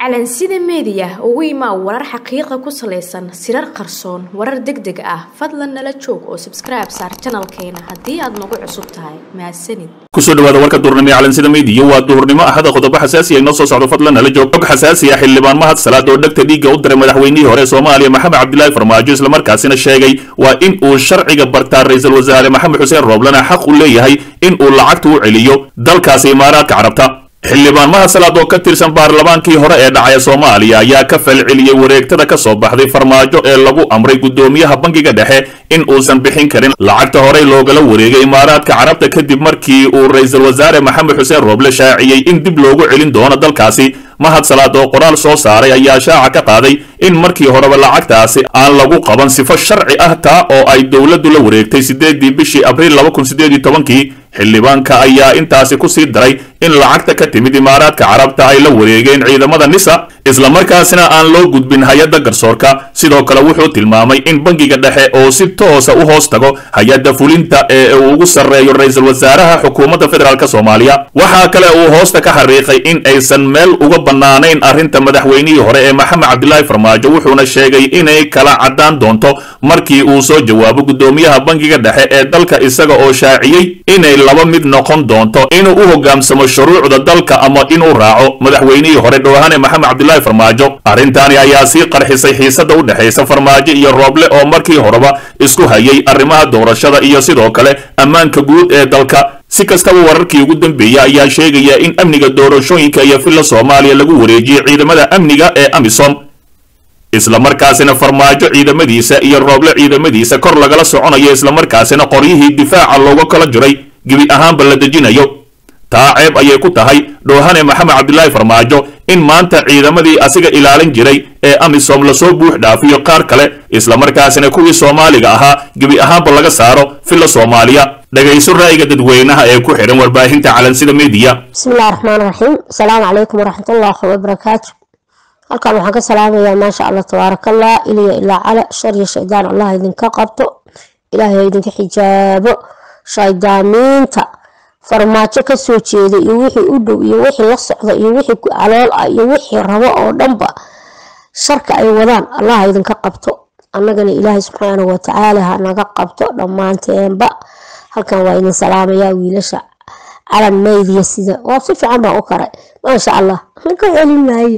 calansida meediya ugu imaa warar xaqiiqa ku salaysan sirar qarsoon warar deg deg ah fadlan nala joog oo sabskribe saar janalkeena haddii aad nagu cusub tahay mahadsanid kusoo dhawaada warka duhurnimo ee calansida meediya waa duhurnimo ahada qodobo xasaasi ay noo soo socdo fadlan nala joog xog xasaasi ah xildhibaan mahad salaad oo dhegta dhiigga u diray madaxweynihii hore ee soomaaliya maxamed cabdilaahi farmaajo islamarkaasina sheegay waa in uu sharciga bartaa ra-iisul wasaare maxamed xuseen rooblana xaq u leeyahay in uu lacagta u celiyo dalkaasi imaaraadka carabta xildhibaan mahad salaad oo ka tirsan baarlamaankii hore ee dhacaya soomaaliya ayaa ka falceliyey wareegtada ka soo baxday farmaajo ee lagu amray guddoomiyaha bangiga dhexe in uusan bixin karin lacagta horey loogala wareegay imaaraadka carabta kadib markii uu ra-iisul wasaare maxamed xuseen rooble shaaciyey in dib loogu celin doono dalkaasi mahad salaad oo qoraal soo saaray ayaa shaaca ka qaaday in markii horeba lacagtaasi aan lagu qaban sifo sharci ah taa oo ay dowladdu la wareegtay sideedii bishii abriil laba kun sideed iyo tobankii xildhibaanka ayaa intaasi ku sii daray in lacagta ka timid imaaraadka carabta ay la wareegeen ciidamada nisa islamarkaasina aan loo gudbin hay-adda garsoorka sidoo kale wuxuu tilmaamay in bangiga dhexe oo si toosa u hoos tago hay-adda fulinta ee uu ugu sarreeyo ra-iisul wasaaraha xukuumadda federaalk soomaaliya waxaa kale uu hoosta ka xariiqay in aysan meel uga bannaanayn arrinta madaxweynihii hore ee maxamed cabdilaahi farmaajo wuxuuna sheegay inay kala caddaan doonto markii uu soo jawaabo guddoomiyaha bangiga dhexe ee dalka isaga oo shaaciyey inay laba mid noqon doonto inuu u hoggaansamo shuruucda dalka ama inuu raaco madaxweynihii hore dhowhane maxamed cabdilaahi farmaajo arrintaani ayaa sii qarxisay xiisadda u dhexaysa farmaajo iyo rooble oo markii horeba isku hayay arrimaha doorashada iyo sidoo kale ammaanka guud ee dalka si kastaba wararkii ugu dambeeyey ayaa sheegaya in amniga doorashooyinka iyo filla soomaaliya lagu wareejiyey ciidamada amniga ee amisom islamarkaasina farmaajo ciidamadiisa iyo rooble ciidamadiisa kor lagala soconayo islamarkaasina qoryihii difaaca looga kala jiray gebi ahaanba la dejinayo taa ceeb ayay ku tahay dhoohane maxamed cabdilaahi farmaajo in maanta ciidamadii asiga ilaalin jiray ee amisom lasoo buux dhaafiyo qaar kale islamarkaasina kuwii soomaaliga ahaa gebi ahaanba laga saaro filla soomaaliya dhagayso ra'yiga dadweynaha ee ku xidhan warbaahinta calansida meediya bismillahi raxmaan raxiim asalaamu calaykum waraxmatullaahi wabarakaatu halkan waxaan ka salaamayaa maasha allah tabaarakallah iliya ilaa cala shar iyo shaydaan allah idinka qabto ilaahay idinka xijaabo shaydaamiinta farmaajo kasoo jeeda iyo wixii u dhow iyo wixii la socda iyo wixii calool ah iyo wixii rabo oo dhanba sharka ay wadaan allah idinka qabto annagana ilaahay subxaanahu watacaala ha naga qabto dhammaanteenba halkan waa idin salaamayaa wiilasha calan maydiya sida waa si fiican baan u karay maasha allah laga celin maayo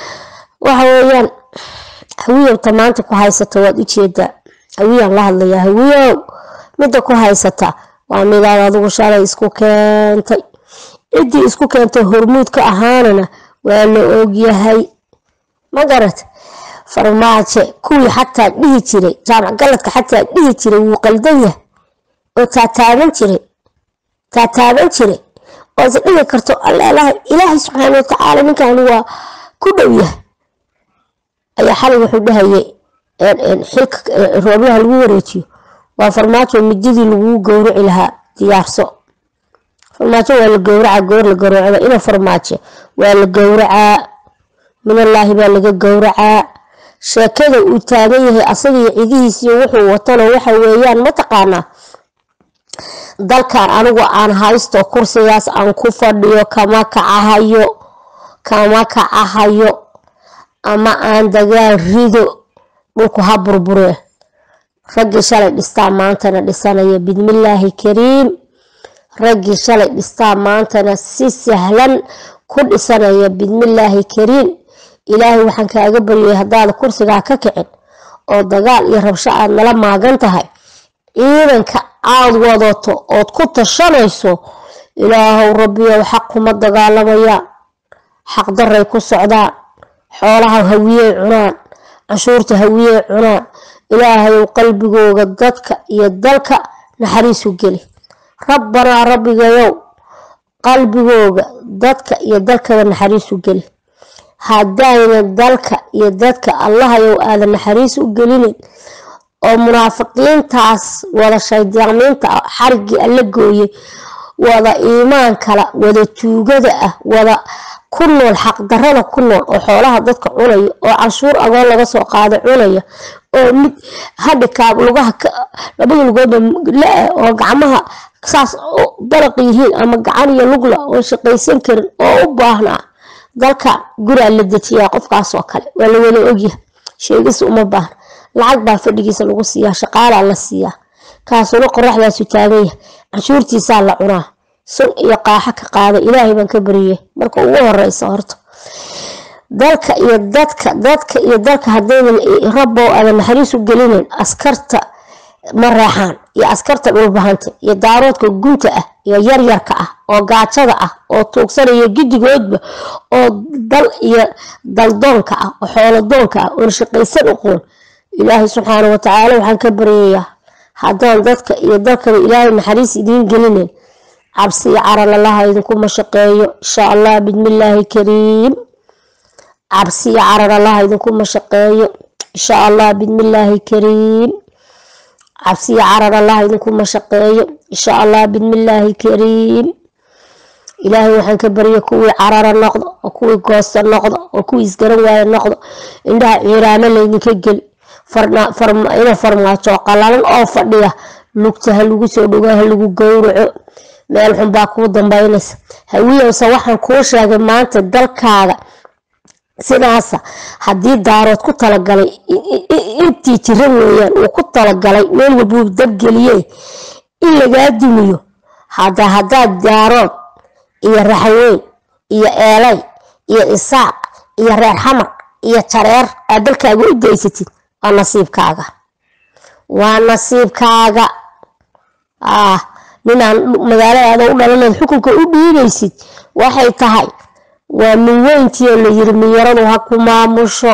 waxa weeyaan hawiyowta maanta ku haysata waad ujeedaa hawiyaan la hadlayaa hawiyow midda ku haysata waa midaad adigu shalay isku keentay ciddii isku keentay hormuud ka ahaanana waa la ogyahay ma garat farmaajo kuwii xataa dhihi jiray jaamac galadka xataa dhihi jiray wuu qaldan yahay oo taataaban jiray taataaban jiray oo is dhihi karto alleelahay ilaahay subxaana watacaala ninkan waa ku dhow yahay ayaa xalay wuxuu dhahayay xilka rooblaha lagu wareejiyo waa farmaajo mididii laguu gowraci lahaa diyaarso farmaajo waa la gowracaa goor la gowracda ina farmaajo waa la gowracaa minallaahi baa laga gowracaa sheekada uu taagan yahay asagaiyo cidihiisiyo wuxuu watano waxa weeyaan mataqaanaa dalkan anigu aan haysto kursigaas aan ku fadhiyo kama kacahayo kama kacahayo ama aan dagaal rido dhulku ha burbure raggii shalay dhistaa maantana dhisanaya bidmillaahi kariim raggii shalay dhistaa maantana si sahlan ku dhisanaya bidmillaahi kariim ilaahay waxaan kaaga baryay haddaad kursigaa ka kicin oo dagaal iyo rabsho aad nala maagan tahay ciidanka aad wadato ood ku tashanayso ilaahow rabbiyow xaq kuma dagaalamayaan xaqdaray ku socdaan xoolaha hawiyey cunaan canshuurta hawiyey cunaan ilaahayow qalbigooga dadka iyo dalka naxariisu geli rabbanaa rabbigayow qalbigooga dadka iyo dalkaba naxariisu geli haddayna dalka iyo dadka allahayow aadan naxariis u gelinin oo munaafiqiintaas wada shaydaamiinta xarigii alla gooyey wada iimaan kala wada tuugada ah wada ku nool xaqdarada ku nool oo xoolaha dadka cunaya oo canshuur agoon laga soo qaada cunaya oo mid hadhikaab lugaha labada lugoodba la-ah oo gacmaha saas baraq yihiin ama gacan iyo lugla oo shaqaysan karin oo u baahnaa dalka guraa la dejiyaa qofkaas oo kale waa la wada ogyahay sheegis uma baahna lacag baa fadhigiisa lagu siiyaa shaqaalaa la siiyaa kaasuna qoraxdaasu taagan yahay canshuurtiisaa la cunaa sun iyo qaaxo ka qaada ilaahay baan ka bariyay marka ugu horeysa horta dalka iyo dadka dadka iyo dalka hadaydan rabbow aadan naxariis u gelinayn askarta mareexaan iyo askarta dhulbahanta iyo daaroodka gunta ah iyo yaryarka ah oo gaajada ah oo tuugsanaya gidigoodba oo dal iyo daldoonka ah oo xoolodoonka ah oon shaqaysan uqoon ilaahay subxaana watacaala waxaan ka baryayaa haddaan dadka iyo dalkaba ilaahay naxariis idiin gelinayn cabsi iyo carar allaha idinku mashaqeeyo insha allah bismillaahi kariim cabsi iyo carar allaha idinku mashaqeeyo insha allah bismillaahi kariim cabsi iyo carar allaha idinku mashaqeeyo insha allah bismillaahi kariim ilaahay waxaan ka barya kuwii carara noqdo oo kuwii goosta noqdo oo kuwii isgaran waaya noqdo indhaha ciiraamo laydinka geli ina farmaajo qalalan oo fadhiya lugta ha lagu soo dhogo ha lagu gowraco meel xun baa kuu dambeynaysa hawiyowse waxaan kuu sheegay maanta dalkaaga sidaasa haddii daarood ku talagalay intii jira weeyaan uu ku talagalay meel walbuu dabgeliye in lagaa dumiyo hada haddaad daarood iyo raxweyn iyo eelay iyo isaaq iyo reer xamar iyo jareer aad dalkaaga u daysatid waa nasiibkaaga waa nasiibkaaga ah ninaan magaaladaada u dhalanayd xukunka u dhiibaysid waxay tahay waa minweyntiioo layiri miyaradu ha ku maamusho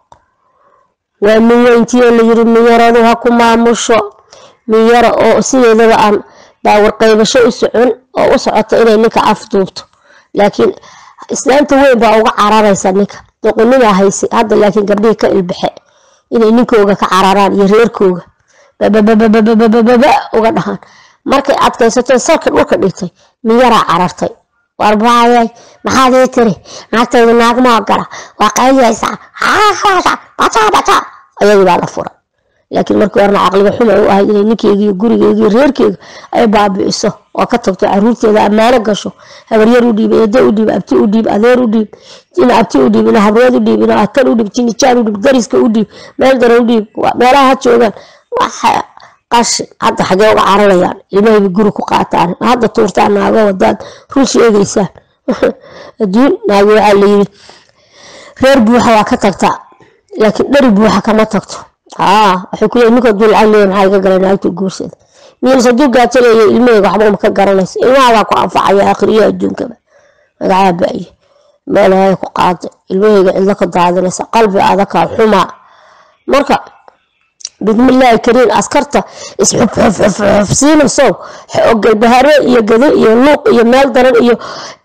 waa minweyntiioo layiri miyaradu ha ku maamusho miyara oo sideedaba aan baawar qaybasho u socon oo u socota inay ninka afduubto laakiin islaamta weyn baa uga cararaysa ninka doqonimaa haysa hadda laakiin gabdhihii ka ilbaxe inay ninkooga ka cararaan iyo reerkooga bababababababa uga dhahaan markay adkaysato salka dhulka dhigtay miyaraa carartay warbaayay maxaad ii tiri naagtayda naagmaa gala waa qaydaysaa bataa bataa ayadii baa la furay laakiin markii horena caqliga xuma u ahayd inay ninkeyga iyo gurigeyga iyo reerkeyga ay baabi'iso oo ka tagto caruurteeda ammaano gasho habaryar u dhiib eedo u dhiib abti u dhiib adeer u dhiib ina abti u dhiib ina habreed u dhiib ina akan u dhiib jinijaan u dhiib dariska u dhiib meel dara u dhiib meelaha ha joogaan waxa qashin hadda xagee uga cararayaan ilmahayba guri ku qaataan hadda tuurtaan naago wadaad run sheegaysaan adduun naagi waxaa layiri reer buuxa waa ka tagtaa laakiin dhari buuxa kama tagto waxay ku leeyihin ninka duu lacag leeya maxaa iga galay naagta guursada miirs hadduu gaajo leeya ilmahayga waxba uma ka garanaysa ilmahaagaa ku anfacaya akhriyo adduunkaba magacaa ba'ye meelahay ku qaada ilmahayga cidlo ka daadinaysa qalbi adakaa xumaa marka bismillaahi kariin askarta isxufxufxufsiinaysow galbahaare iyo gado iyo luuq iyo meel daran iyo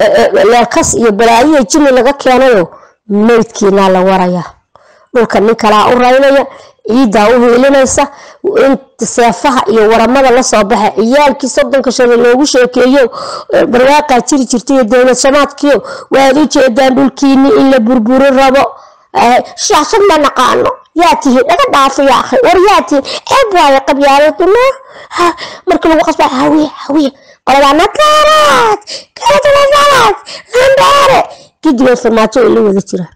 leelkas iyo balaayiya jini laga keenayo meydkiinaa la warayaa dhulka nin kalaa u raynaya ciiddaa u hiilinaysa inta seefaha iyo waramada lasoo baxa ciyaalkii soddonka shane loogu sheekeeyo barwaaqaa jiri jirtay dowlad shamaadkiyo waad u jeedaan dhulkiini in la burburi rabo shaashad ma naqaano yaa tihi dhaga dhaafo yaa akhi war yaa tihi ceeb waayo qabyaaladuna marka lagu qasba hawiye hawiye qoladaa nadaaraad kaladunadaaraad lambaare gidigood farmaajo ay la wada jiraan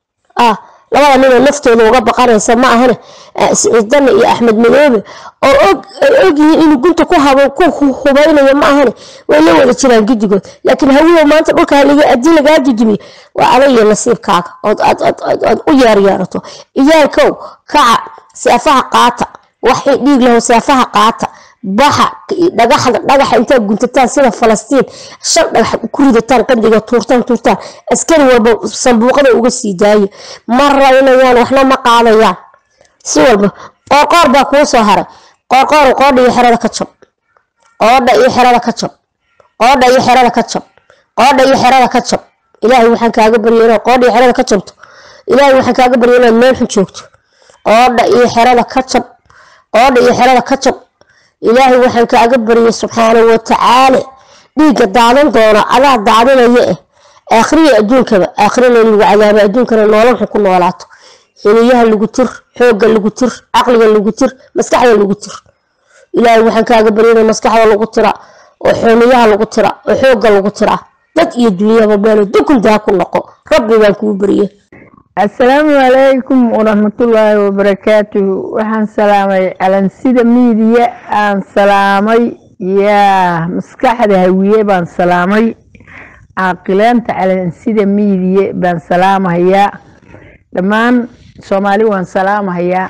ah labada ninoo naftooda uga baqanaysa ma ahane siciidane iyo axmed madoobe oo og ay ogyihiin inuu gunta ku habo ku hubaynayo ma ahane way la wada jiraan gidigood laakiin hawiyow maanta dhulka haddii lagaa dudumiyo waa adag iyo nasiibkaaga ood aad u yeeryeerato iyaalkow kaca seefaha qaata waxay dhiig laho seefaha qaata baxa dhagaxda dhagaxa intaad guntataan sida falastiin shan dhagax ku ridataan qandiga tuurtaan tuurtaan askari walba sanbuuqada uga sii daaya ma raynayaan waxna ma qaadayaan si walba qoorqoor baa kuu soo haray qoorqoor qoodha iyo xerada ka jab qoodha iyo xerada ka jab qoodha iyo xerada ka jab qoodha iyo xerada ka jab ilaahay waxaan kaaga barya inaad qoodha iyo xerada ka jabto ilaahay waxaan kaaga barya inaad meel xun joogto qoodha iyo xerada ka jab qoodha iyo xerada ka jab ilaahay waxaan kaaga baryay subxaanahu watacaala dhiigga daadan doona adaa daadinaya eh aakhiriya adduunkaba aakhirina in lagu cadaabo adduunkana nolol xun ku noolaato xiliyaha lagu tir xoogga lagu tir caqliga lagu tir maskaxda lagu tir ilaahay waxaan kaaga baryay in maskaxda lagu tira oo xooniyaha lagu tira oo xoogga lagu tira dad iyo dunyaba meelo dukuntaa ku noqo rabbigaan kuu barye asalaamu calaykum waraxmatullaahi wabarakaatuhu waxaan salaamay calansida miidiya aan salaamay yaa maskaxda hawiye baan salaamay caaqileenta calansida miidiye baan salaamahayaa dhammaan soomaali waan salaamahayaa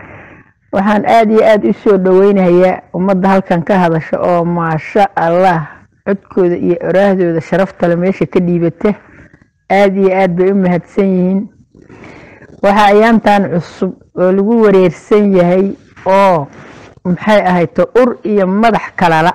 waxaan aada iyo aada u soo dhoweynahayaa ummadda halkan ka hadasha oo maasha allah codkooda iyo oraahdooda sharaftale meesha ka dhiibata aada iyo aada bay u mahadsan yihiin waxaa ayaantan cusub oo lagu wareersan yahay oo maxay ahayto ur iyo madax kalala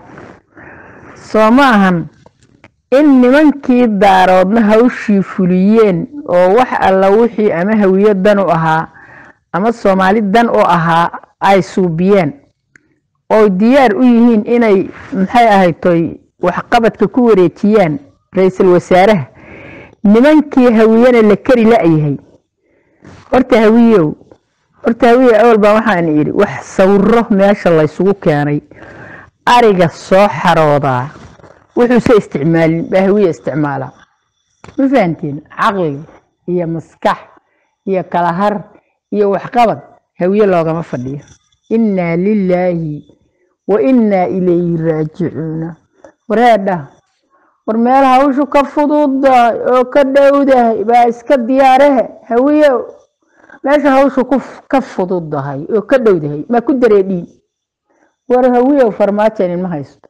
soo ma ahan in nimankii daaroodna hawshii fuliyeen oo wax alla wixii ama hawiyo dan u ahaa ama soomaali dan u ahaa ay suubiyeen oo diyaar u yihiin inay maxay ahaytoy waxqabadka ku wareejiyaan ra-iisul wasaaraha nimankii hawiyena la kari la-yahay horta hawiyow horta hawiye awal baa waxaan idhi wax sawiro meesha laysugu keenay ariga soo xaroodaa wuxuuse isticmaalin baa hawiye isticmaalaa ma fahantiin caqli iyo maskax iyo kala har iyo waxqabad hawiye loogama fadhiyo innaa lilaahi wa innaa ilayhi raajicuuna wareedha war meel hawshu ka fududahay oo ka dhowdahay baa iska diyaarahe hawiye meesha hawshu ka fududahay oo ka dhowdahay maa ku dareedhiin war hawiyow farmaajo idinma haysto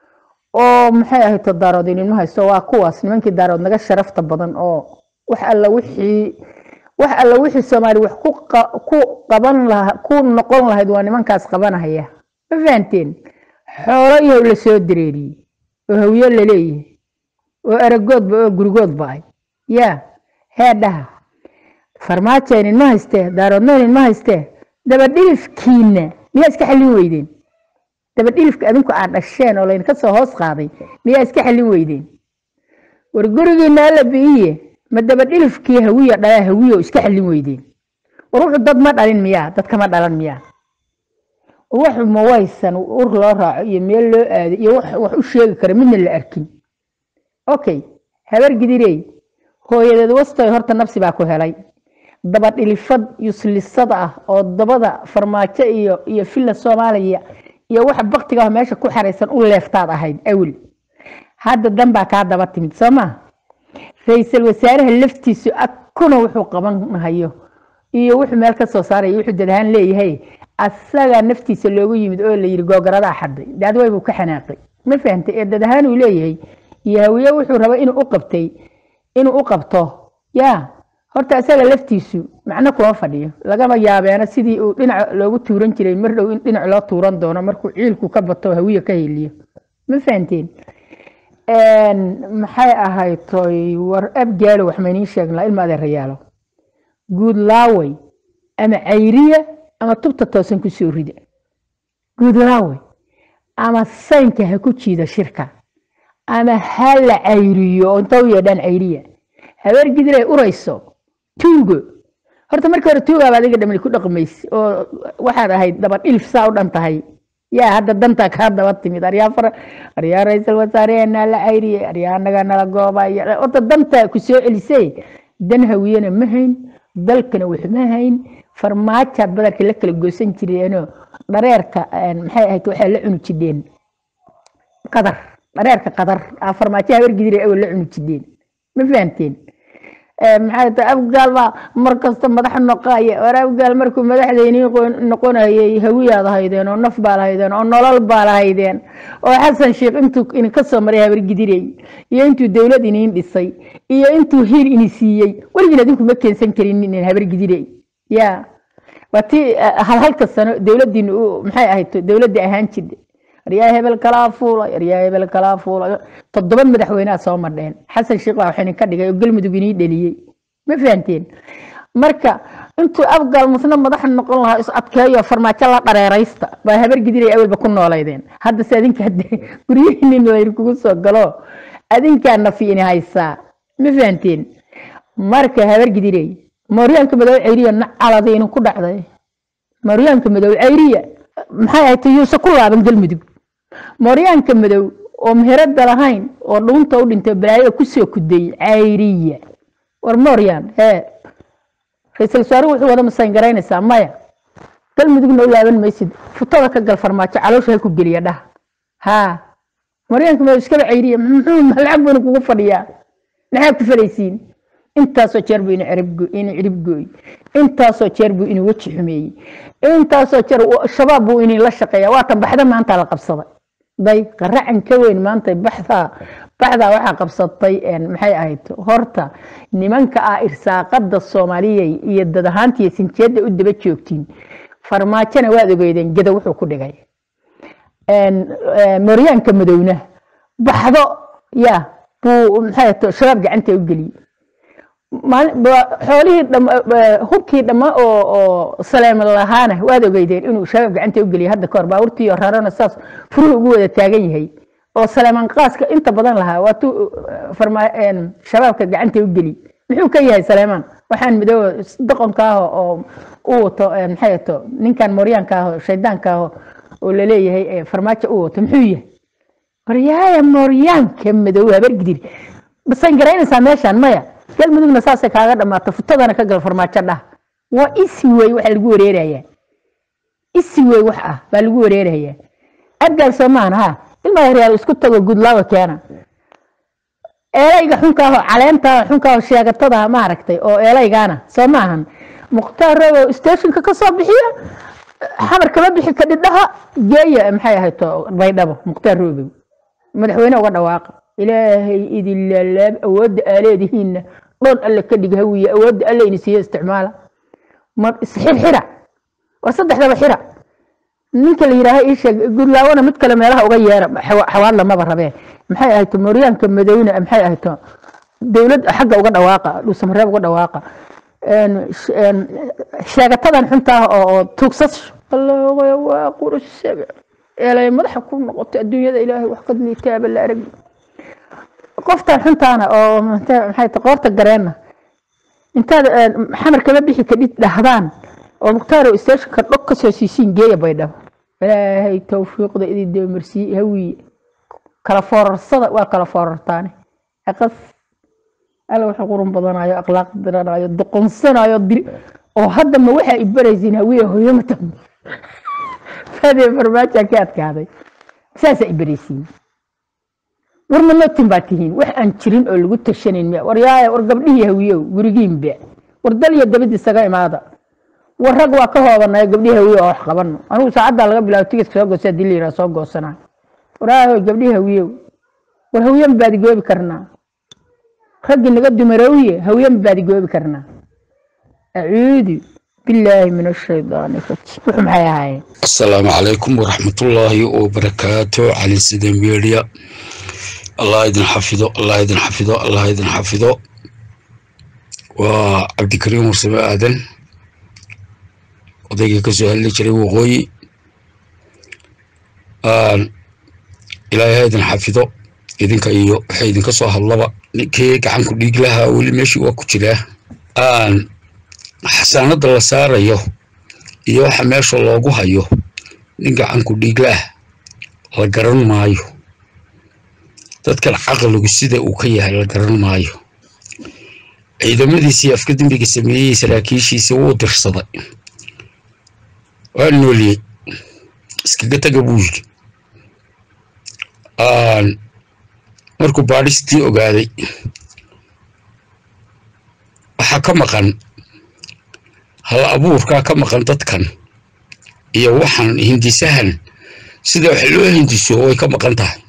oo maxay ahayto daarood idinma haysto waa kuwaas nimankii daarood naga sharafta badan oo wax alla wixii wax alla wixii soomaali wax ku qaban laha ku noqon lahayd waa nimankaas qabanahaya ma fahanteen xoolo iyow la soo dareeriyey oo hawiye laleeyahay oo aragoodba oo gurigoodba ay yaa heedhaha farmaajo idinma haystee daaroodna idinma haystee dabadhilifkiina miyaa iska xallin weydeen dabadhilifka adinku aad dhasheen oo laydinka soo hoos qaaday miyaa iska xallin weydeen war gurigiina alla bi'iye ma dabadhilifkii hawiya dhalaa hawiyo iska xallin weydeen war wuxuu dad ma dhalin miyaa dad kama dhalan miyaa wax ma waysan ur loo raaco iyo meel loo aado iyo wax u sheegi kara midna la arkin okay habar gidirey hooyadeed wastoy horta nafsi baa ku helay dabadhilifad yuslisada ah oo dabada farmaajo iyo iyo filla soomaaliya iyo waxa baktiga ah meesha ku xaraysan u leeftaad ahayd awel hadda dan baa kaa daba timid soo ma ra-iisul wasaaraha laftiisu akuna wuxuu qabanhayo iyo wuxuu meel ka soo saaraya wuxuu dadahaan leeyahay asaga naftiisa loogu yimid oo la yidhi googaradaa xaday daadway buu ka xanaaqay ma fahantay ee dadahaan uu leeyahay iyo hawiye wuxuu raba inuu u qabtay inuu u qabto yaa horta asaga laftiisu macno kuma fadhiyo lagama yaabeena sidii uu dhinac loogu tuuran jiray mar dhow in dhinac loo tuuran doono markuu ciilku ka bato hawiye ka heliyo ma fahanteen maxay ahaytoy war abgaalo wax maynii sheegnaa ilma adeerayaalo guud laaway ama cayriya ama tubta toosan ku soo rida guud laaway ama saynka ha ku jiida shirka ama ha la cayriyo oo inta u yeedhaan cayriya habeer gidiray urayso tuugo horta markii hore tuugaaba adiga dhamani ku dhaqmaysa oo waxaad ahayd daba dhilf saa u dhan tahay yaa hadda dantaa kaa daba timid aryaa far aryaa ra-iisul wasaareheenaa la cayriyey aryaa anaga nala goobay horta dantaa ku soo celisay dan hawiyena ma hayn dalkana wax ma hayn farmaajaad badarka la kala goosan jireenoo dhareerka maxay ahayd waxaa la cuni jidheen qadar dhareerka qadar farmaajo habeer gidiray awal la cuni jidheen ma fahanteen maxay tahay afgaal baa mar kasta madax noqaya war afgaal markuu madaxdeyni noqonayay hawiyaad haydeen oo naf baa lahaydeen oo nolol baa lahaydeen oo xasan sheekh intuu idinka soo maray habar gidirey iyo intuu dowlad iniin dhisay iyo intuu hiil ini siiyey weligiin adinku ma keensan karin inin habar gidirey ya waa tii hal halka sano dowladiina maxay ahayd dowladda ahaan jirta aryaa hebel kalaa fuulay aryaa hebel kalaa fuulay toddoba madaxweyneha soo madheen xasan sheekh baa wax idinka dhigay oo galmudug inii dheliyey ma fahanteen marka intuu afgaal musna madax noqon lahaa is adkeeyo farmaajo la dhareeraysta baa habar gidiray awalba ku noolaydeen hadda se adinka guryihiinin laydinkugu soo galo adinkaa nafi ini haysaa ma fahanteen marka habar gidiray mooryaanka madow ceyriya nacalada idinku dhacday mooryaanka madow ceyriya maxay ahayd yuuse ku laaban galmudug mooryaanka madow oo meherada lahayn oo dhuunta u dhintay balaayo kusoo kudayey cayriya war mooryan ee ra-iisul wasaare wuxuu wada masayn garaynaysaa maya galmudugna u laaban maysid futada ka gal farmaajo caloosha ha ku geliya dhaha haa maryaanka ma iskaba cayriya muxuu lacag buna kugu fadhiyaa maxaa ku falaysiin intaasoo jeer buu ina ina cirib gooy intaasoo jeer buu ina weji xumeeyey intaasoo jeer shabaab buu inin la shaqeeya waa tan baxda maanta la qabsaday day qaracan ka weyn maanta baxdaa baxdaa waxaa qabsatay maxay ahayd horta nimanka ah irsaaqada soomaaliya iyo dad ahaantiiyo sinjeedda u daba joogtiin farmaajona waad ogeydeen geda wuxuu ku dhigay mooryaanka madowna baxdo ya buu maxay ahayd shabaab gacanta u geliyey xoolihii hubkii dhamma oo oo saleem lahaana waad ogeydeen inuu shabaab gacanta u geliyo hadda kahor baabuurtii rarana saas furuhu ugu wada taagan yahay oo saleeman qaaska inta badan lahaa waatuu shabaabka gacanta u geliy muxuu ka yahay saleeman waxaan midooba doqonka ah oo u wato maxay ato ninkan mooryaanka ah oo shaydaanka ah oo laleeyahay farmaajo u wato muxuu yahay waryaaya mooryaanka madow habargidir basan garaynaysaa meeshaan maya galmudugna saasay kaaga dhamaato futadana ka gal farmaajo dhah waa isi wey waxa lagu wareerayaa isi wey wax ah baa lagu wareerayaa abgaal soomaan ha ilmaa yaryaal isku tago gudlaawa keena eelayga xunkaaho caleentaah xunkaaho sheegatada maaragtay oo eelaygaana soo maahan mukhtaar robow stationka ka soo bixiya xamar kama bixi kadhidhaha geeya maxay ahayd baydhabo mukhtaar robow madaxweyne uga dhawaaqa ilaahay idin laalaab awoodda aa leedihiinna dhoon alle ka dhig hawiye awoodda alle ini siiyo isticmaala ma isxirxira war saddexdaba xira ninka la yidhaaha ii sheeg gudlaawona mid kale meelaha uga yeera xawaad lamaba rabee maxay ahayd mooryaanka madowna maxay ahayd dowlad xagga uga dhawaaqa dhuusamareeb uga dhawaaqa sheegatadan xuntaa oo tuugsas waa qurushabe eelay madaxa ku noqotay adduunyada ilaahay wax kad liitaaba la arag qoftan xuntaana oo maxay ta qoorta gareenna intaad xamar kama bixi kadhid dhahdaan oo mukhtaaro isteeshinka dhog ka soo siisiin geeya baydhabo ilaahay tawfiiqda idin deemarsiiye hawiye kala foorarsada waa kala foorartaane aqas alla wuxuu qurun badanayo akhlaaq diranayo doqonsanayo diri oo hadda ma waxaa ibaraysiin hawiye hooyamata fadee farmaaja ka adkaaday saasaa ibaraysiin warna notin baa tihiin wax aan jirin oo lagu tashanayn miya war yaaya war gabdhihii hawiyow gurigiinba war dal iyo dabad isaga imaada war rag waa ka hoobanayo gabdhihii hawiyo oo wax qabano anigu saacaddaa laga bilaabo tigiska soo goosa hadii la yidhaha soo goosanayo war aahoy gabdhihii hawiyow war hawiyan baadigoobi karnaa raggii naga dumarowye hawiyan baadigoobi karnaa acuudu بالله من الشيطان الرجيم وحو maxay ahaayeen السلام عليكم ورحمة الله وبركاته على سيدة ميديا الله يدن حفظه الله يدن حفظه الله يدن حفظه وعبد الكريم مرسمة آدن odayga ka soo hadli jiray waqooyi ilaahay idin xafido idinka iyo waxa idinka soo hadlaba ninkii gacanku dhiig lahaa weli meeshii waa ku jiraa xasaanada la saarayo iyo waxa meesha loogu hayo nin gacanku dhiiglaah la garan maayo dadkan caqligu sida uu ka yahay la garan maayo ciidamadiisii afka dembiga sameeyey saraakiishiisa wuu dirsaday waa nooliyey iskaga taga buu yidhi markuu baadhistii ogaaday waxaa ka maqan hal abuurkaa ka maqan dadkan iyo waxaan hindisahan sida wax loo hindiso way ka maqan tahay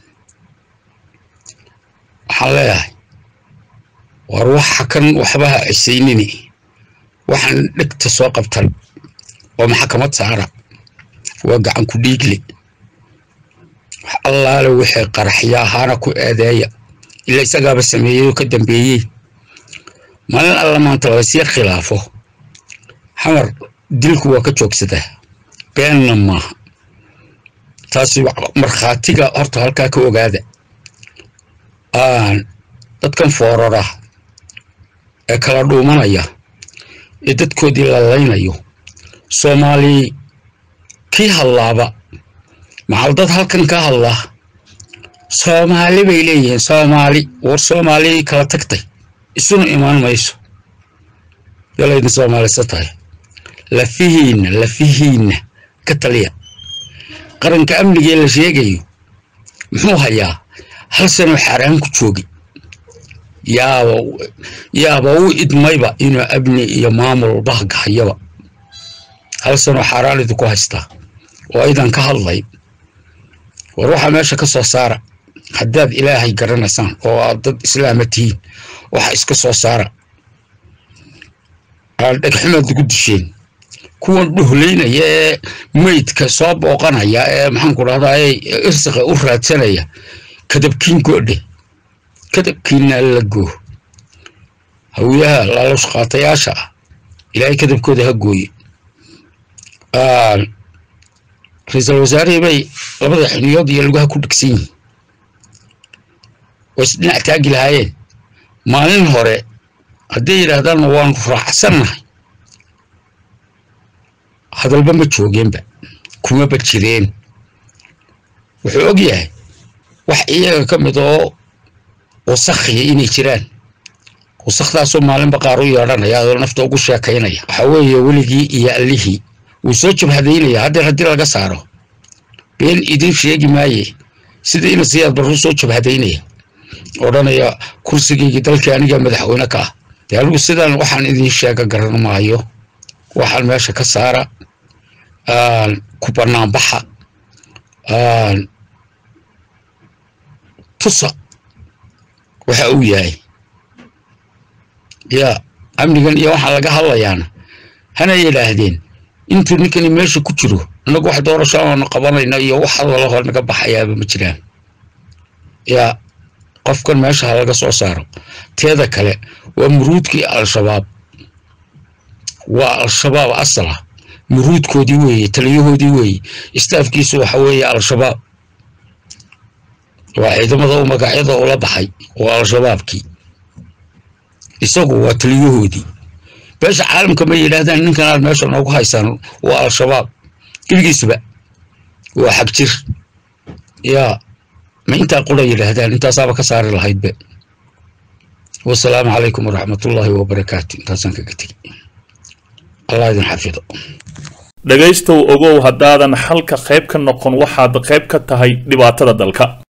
waxaan leeyahay war waxa kan waxbaha cisaynini waxaan dhegta soo qabtan oo maxkamad saara waa gacan ku dhiigle wax allaale wixii qaraxya ahaana ku eedeeya ila isagaaba sameeyey oo ka dambeeyey maalin alla maanta laysyar khilaafo xamar dilku waa ka joogsadaa beenna maaha taasi markhaatiga horta halkaa ka ogaada dadkan foorara ee kala dhuumanaya ee dadkoodii lalaynayo soomaali kii hadlaaba macal dad halkan ka hadlaa soomaali bay leeyihiin soomaali war soomaali kala tagtay isuna imaan mayso yalaydin soomaalisa tahay lafihiinna lafihiinna ka taliya qaranka amniga ee la sheegayo muxuu hayaa hal sanoo xaaraan ku joogay yaaba yaaba u idmayba inuu amni iyo maamul bahga hayaba hal sanoo xaaraan idinku haystaa oo aydan ka hadlay war waxaa meesha ka soo saara haddaad ilaahay garanaysaan oo aad dad islaama tihiin waxa iska soo saara dhegxumaad lagu disheen kuwan dhuhlaynaya ee meydka soo booqanaya ee maxaanku dhahdaa irsiqa u raadsanaya kadabkiin goodhe kadabkiinna la goo hawiyaha laalush qaatayaasha ah ilaahay kadabkooda ha gooye ra-iisul wasaarihii bay labada xiniyood iyo lugaha ku dhegsan yihiin way isdhinac taagi lahaayeen maalin hore hadday yidhaahdaan waanu raacsannahay hadalba ma joogeenba kumaba jireen wuxuu og yahay wax iyaga ka mid oo wasakhiya inay jiraan wasakdaasoo maalinba qaar u yeedhanaya adoo nafta ugu sheekaynaya waxaa weeye weligii iyo allihii wuu soo jabhadaynaya haddeer haddii laga saaro been idin sheegi maaye sida ina siyaad barru soo jabhadaynaya odhanaya kursigaygii dalkii aniga madaxweyne ka ah dee anigu sidaan waxaan idin sheega garan maayo waxaan meesha ka saara ku banaanbaxa tusa waxa uu yahay yaa amnigan iyo waxaan laga hadlayaana hana yidhaahdeen intuu ninkani meesha ku jiro innagu wax doorasho aanu qabanayna iyo wax hadalahoo naga baxayaaba ma jiraan yaa qofkan meesha ha laga soo saaro teeda kale waa muruudkii al-shabaab waa al-shabaab asala muruudkoodii weeye taliyahoodii weeye istaafkiisu waxa weeye al-shabaab waa ciidamada u magacyada ula baxay waa al-shabaabkii isagu waa taliyahoodii beesha caalamka ma yidhaahdaan ninkan aad meesha noogu haysaan waa al-shabaab gebigiisaba waa xag jir yaa ma intaa qura yidhaahdaan intaasaaba ka saari lahaydbe wasalaamu calaykum waraxmatullaahi wabarakaatu intaasaan kaga tegi allah idin xafido dhegaystow ogow haddaadan xalka qayb ka noqon waxaad qayb ka tahay dhibaatada dalka